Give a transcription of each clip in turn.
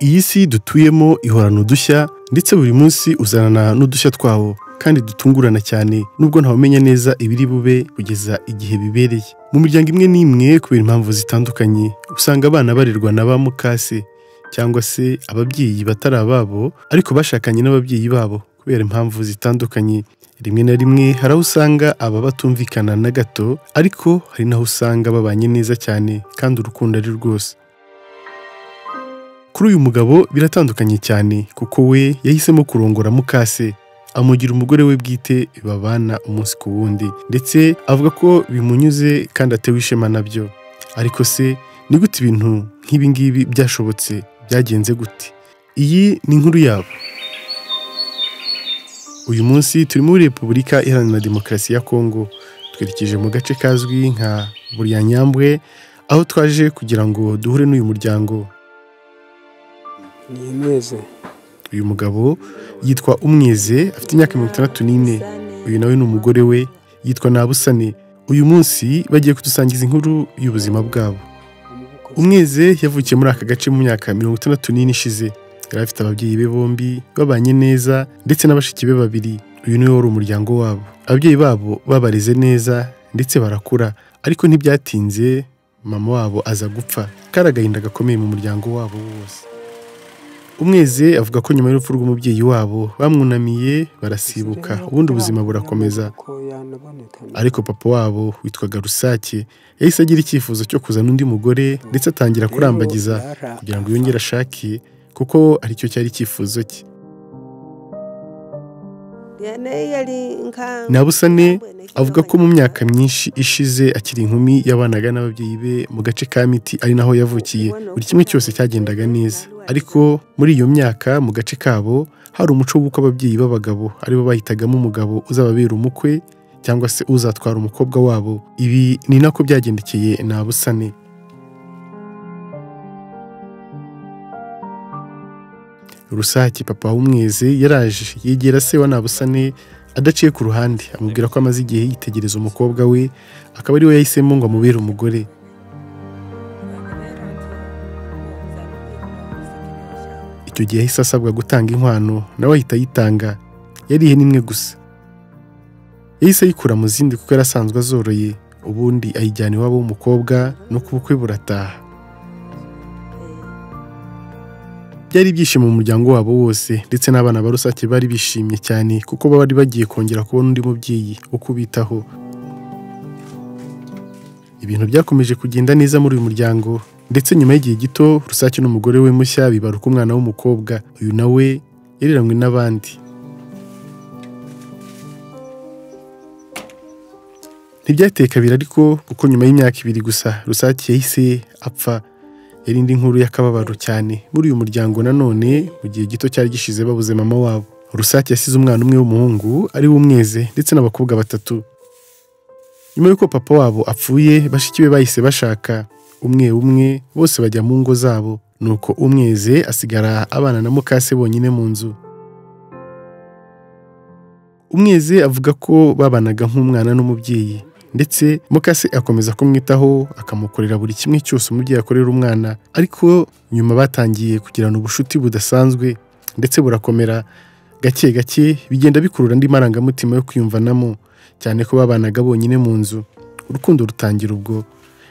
iyi si dutuyemo ihorana udushya ndetse buri munsi uzanana n'udushya twawo kandi dutungurana cyane nubwo ntawumenya neza ibiri bube kugeza igihe bibereye mu miryango imwe n'imwe kubera impamvu zitandukanye usanga abana barerwa na ba mukase cyangwa se ababyeyi batari ababo ariko bashakanye n'ababyeyi babo kubera impamvu zitandukanye rimwe na rimwe hari aho usanga aba batumvikana na gato ariko hari n'aho usanga babanye neza cyane kandi urukundo ari rwose kuri uyu mugabo biratandukanye cyane kuko we yahisemo kurongora mukase amugira umugore we bwite babana umunsi ku wundi ndetse avuga ko bimunyuze kandi atewe ishema nabyo ariko se ni gute ibintu nk'ibi ngibi byashobotse byagenze gute iyi ni inkuru yabo uyu munsi turi muri repubulika iharanira demokarasi ya kongo twerekeje mu gace kazwi nka buryanyambwe aho twaje kugira ngo duhure n'uyu muryango ni ineze uyu mugabo yitwa umweze afite imyaka mirongo itandatu n'ine uyu nawe ni umugore we yitwa nabusane uyu munsi bagiye kudusangiza inkuru y'ubuzima bwabo umweze yavukiye muri aka gace mu myaka mirongo itandatu n'ine ishize yari afite ababyeyi be bombi babanye neza ndetse n'abashiki be babiri uyu niwe wari umuryango wabo ababyeyi babo babareze neza ndetse barakura ariko ntibyatinze mama wabo aza gupfa kari agahinda gakomeye mu muryango wabo wose umweze avuga ko nyuma y'urupfu rw'umubyeyi wabo bamwunamiye barasibuka ubundi ubuzima burakomeza ariko papa wabo witwaga rusake yahise agira icyifuzo cyo kuzana undi mugore ndetse atangira kurambagiza kugira ngo yongere ashake kuko aricyo cyari icyifuzo cye nabusane avuga ko mu myaka myinshi ishize akiri inkumi yabanaga n'ababyeyi be mu gace ka miti ari naho yavukiye buri kimwe cyose cyagendaga neza ariko muri iyo myaka mu gace kabo hari umuco w'uko ababyeyi b'abagabo aribo bahitagamo umugabo uzababera umukwe cyangwa se uzatwara umukobwa wabo ibi ni nako byagendekeye nabusane rusake papa w'umweze yaraje yegera se wa nabusane adaciye ku ruhande amubwira ko amaze igihe yitegereza umukobwa we akaba ari we yahisemo ngo amubere umugore icyo gihe yahise asabwa gutanga inkwano nawe ahita ayitanga yarihe n'imwe gusa yahise ayikura mu zindi kuko yari asanzwe azoroye ubundi ayijyana iwabo w'umukobwa no ku bukwe burataha byari ibyishimo mu muryango wabo wose ndetse n'abana ba rusake bari bishimye cyane kuko bari bagiye kongera kubona undi mubyeyi wo kubitaho ibintu byakomeje kugenda neza muri uyu muryango ndetse nyuma y'igihe gito rusake n'umugore we mushya bibaruka umwana w'umukobwa uyu nawe yariranywe n'abandi ntibyateye kabiri ariko kuko nyuma y'imyaka ibiri gusa rusake yahise apfa yari indi nkuru y'akababaro cyane muri uyu muryango nanone mu gihe gito cyari gishize babuze mama wabo rusake yasize umwana umwe w'umuhungu ari we umweze ndetse n'abakobwa batatu nyuma y'uko papa wabo apfuye bashiki be bahise bashaka umwe umwe bose bajya mu ngo zabo nuko umweze asigara abana na mukase bonyine mu nzu umweze avuga ko babanaga nk'umwana n'umubyeyi ndetse mukase akomeza kumwitaho akamukorera buri kimwe cyose umubyeyi akorera umwana ariko nyuma batangiye kugirana ubushuti budasanzwe ndetse burakomera gake gake bigenda bikurura andi marangamutima yo kwiyumvanamo cyane ko babanaga bonyine mu nzu urukundo rutangira ubwo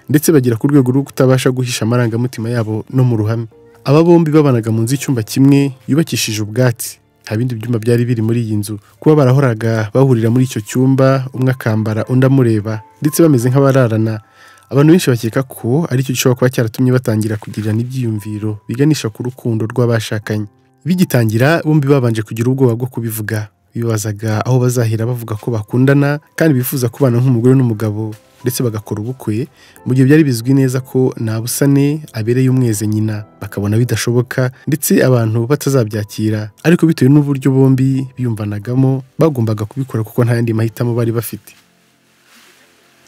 ndetse bagera ku rwego rwo kutabasha guhisha amarangamutima yabo no mu ruhame aba bombi babanaga mu nzu y'icyumba kimwe yubakishije ubwatsi nta bindi byumba byari biri muri iyi nzu kuba barahoraga bahurira muri icyo cyumba umwe akambara undi amureba ndetse bameze nk'abararana abantu benshi bakeka ko aricyo gishobora kuba cyaratumye batangira kugirana ibyiyumviro biganisha ku rukundo rw'abashakanye bigitangira bombi babanje kugira ubwoba bwo kubivuga bibazaga aho bazahera bavuga ko bakundana kandi bifuza kubana nk'umugore n'umugabo ndetse bagakora ubukwe mu gihe byari bizwi neza ko nabusane abereye umweze nyina bakabona bidashoboka ndetse abantu batazabyakira ariko bitewe n'uburyo bombi biyumvanagamo bagombaga kubikora kuko nta yandi mahitamo bari bafite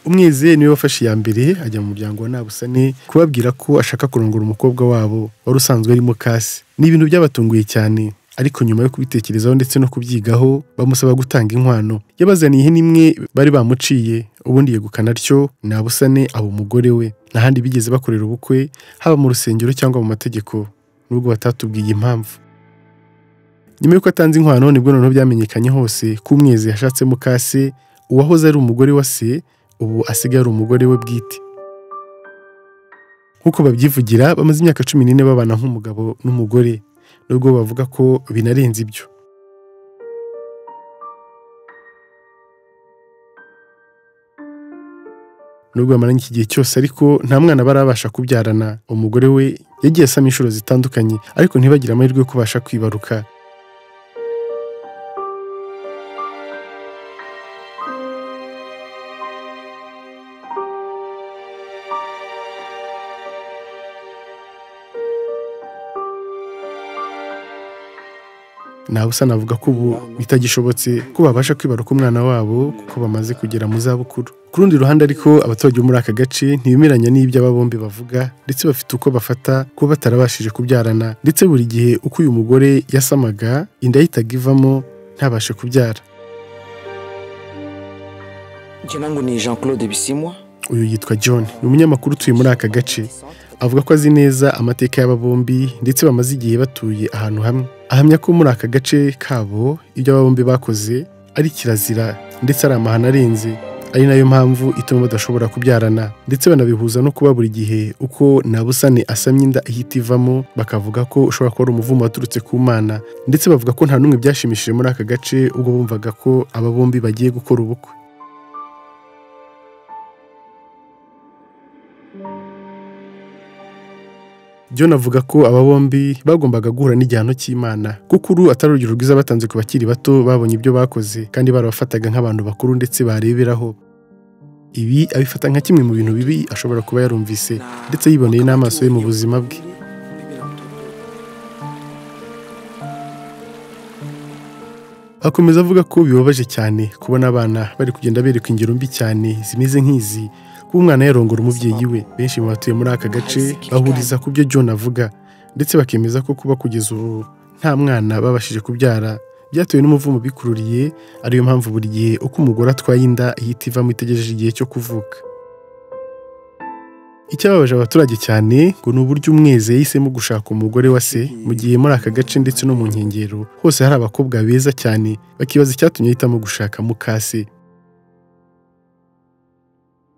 umweze niwe wafashe iya mbere ajya mu muryango wa nabusane kubabwira ko ashaka kurongora umukobwa wabo wari usanzwe arimo kasi ni ibintu byabatunguye cyane ariko nyuma yo kubitekerezaho ndetse no kubyigaho bamusaba gutanga inkwano yabazaniye ihene imwe bari bamuciye ubundi yegukana atyo nabusane aba umugore we nta handi bigeze bakorera ubukwe haba mu rusengero cyangwa mu mategeko nubwo batatubwiye impamvu nyuma y'uko atanze inkwano nibwo noneho byamenyekanye hose ko umwezi yashatse mukase uwahoze ari umugore wa se ubu asigaye ari umugore we bwite nk'uko babyivugira bamaze imyaka cumi n'ine babana nk'umugabo n'umugore nubwo bavuga ko binarenze ibyo nubwo bamaranye iki gihe cyose ariko nta mwana barabasha kubyarana umugore we yagiye asama inshuro zitandukanye ariko ntibagire amahirwe yo kubasha kwibaruka nawe usa navuga ko ubu bitagishobotse ko babasha kwibaruka umwana wabo kuko bamaze kugera mu zabukuru ku rundi ruhande ariko abaturage bo muri aka gace ntibemeranya n'ibyo aba bombi bavuga ndetse bafite uko bafata kuba batarabashije kubyarana ndetse buri gihe uko uyu mugore yasamaga inda yahitaga ivamo ntabashe kubyara Ngirango ni Jean Claude Bisimwa uyu yitwa John ni umunyamakuru utuye muri aka gace avuga ko azi neza amateka y'aba bombi ndetse bamaze igihe batuye ahantu hamwe ahamya ko muri aka gace kabo ibyo aba bombi bakoze ari kirazira ndetse ari amahano arenze ari nayo mpamvu ituma badashobora kubyarana ndetse banabihuza no kuba buri gihe uko nabusane asamye inda ihita ivamo bakavuga ko ushobora kuba ari umuvumo waturutse ku mana ndetse bavuga ko nta n'umwe byashimishije muri aka gace ubwo bumvaga ko aba bombi bagiye gukora ubukwe John avuga ko aba bombi bagombaga guhura n'igihano cy'Imana kuko uru atari urugero rwiza batanze ku bakiri bato babonye ibyo bakoze kandi barabafataga nk'abantu bakuru ndetse bareberaho ibi abifata nka kimwe mu bintu bibi ashobora kuba yarumvise ndetse yiboneye n'amaso ye mu buzima bwe akomeza avuga ko bibabaje cyane kubona abana bari kugenda berekwa ingero mbi cyane zimeze nk'izi kuba umwana yarongora umubyeyi we benshi mu batuye muri aka gace bahuriza ku byo John avuga ndetse bakemeza ko kuba kugeza ubu nta mwana babashije kubyara byatewe n'umuvumo bikururiye ariyo mpamvu buri gihe uko umugore atwaye inda ihita ivamo itegereje igihe cyo kuvuka icyababaje abaturage cyane ngo ni uburyo umwezi yahisemo gushaka umugore wa se mu gihe muri aka gace ndetse no mu nkengero hose hari abakobwa beza cyane bakibaza icyatumye ahitamo gushaka mukase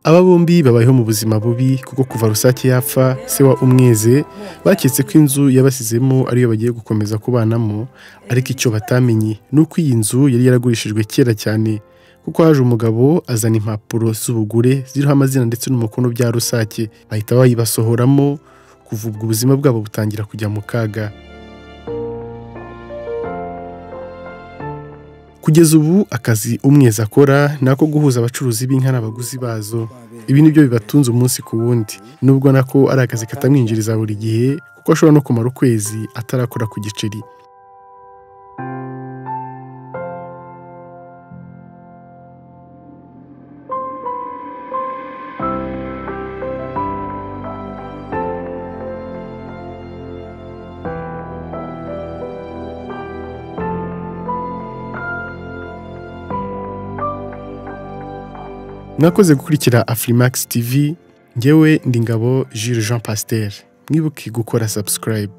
aba bombi babayeho mu buzima bubi kuko kuva rusake yapfa se wa umweze baketse ko inzu yabasizemo ariyo bagiye gukomeza kubanamo ariko icyo batamenye ni uko iyi nzu yari yaragurishijwe kera cyane kuko haje umugabo azana impapuro z'ubugure ziriho amazina ndetse n'umukono bya rusake bahita bayibasohoramo kuva ubwo ubuzima bwabo butangira kujya mu kaga kugeza ubu akazi umwezi akora ni ako guhuza abacuruzi b'inka n'abaguzi bazo ibi ni byo bibatunze umunsi ku wundi nubwo nako ari akazi katamwinjiriza buri gihe kuko ashobora no kumara ukwezi atarakora ku giceri mwakoze gukurikira afurimakisi tivi ngewe ndi ngabo Jules jean pasiteri mwibuke gukora sabusikarayibu